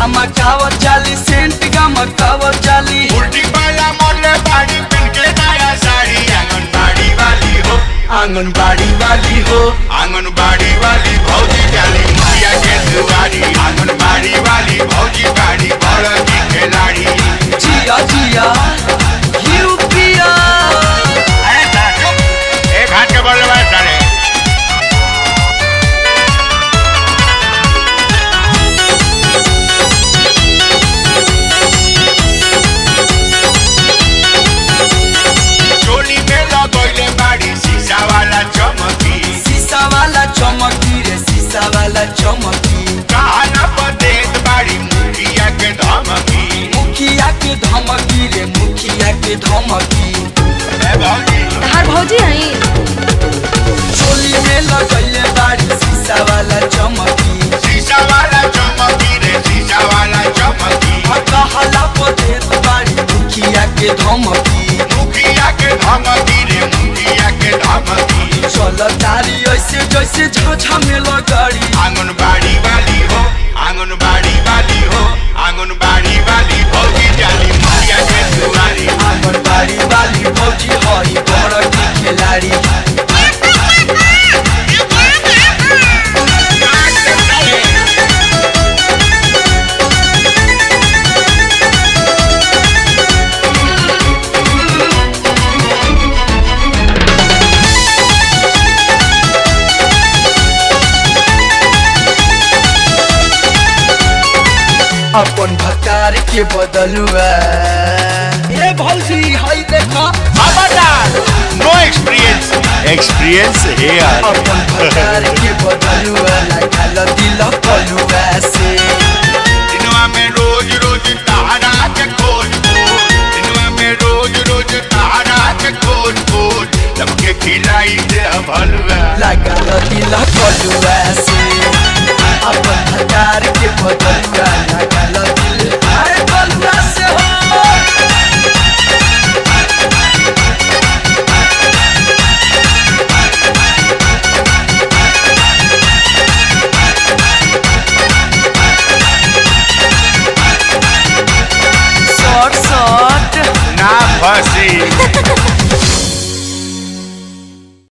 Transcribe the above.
झमकावत जाली सेंट गमकावत जाली उल्टी पाला मोरले बाड़ी पिन के नया साड़ी आंगनबाड़ी वाली हो आंगनबाड़ी वाली हो आंगनबाड़ी वाली भौजी जाली मुखिया के दुआरी आंगनबाड़ी वाली भौजी बाड़ी बड़ की खिलाड़ी जिया जिया यू पिया अरे साहब, एक हाथ के बोले बात करे चोली में लगोइले बाड़ी शीशा वाला चमकी शीशा वाला चमकी रे शीशा वाला चमकी कहाना पर देत बाड़ी मुखिया के धमकी मुखिया के धमकी रे मुखिया के धमकी ए भौजी तहार भौजी आई चोली में लगैले बाड़ी शीशा वाला चमकी शीशा वाला चमकी रे शीशा वाला चमकी कहला पदेत बाड़ी मुखिया के धमकी मुखिया के धमकी रे मुखिया के धमकी चल तारी ऐसे जैसे झाझा में लगाड़ी आंगनबाड़ी वाली हो आंगनबाड़ी वाली हो आंगनबाड़ी वाली भौजी जाली मुखिया के दुआरी आंगनबाड़ी वाली भौजी हई बड़ की खिलाड़ी अपन भकार के बदलुआ ए भौजी हई देखा खबरदार नो एक्सपीरियंस एक्सपीरियंस है अपन भकार के बदलुआ लागल दिल कलुआ से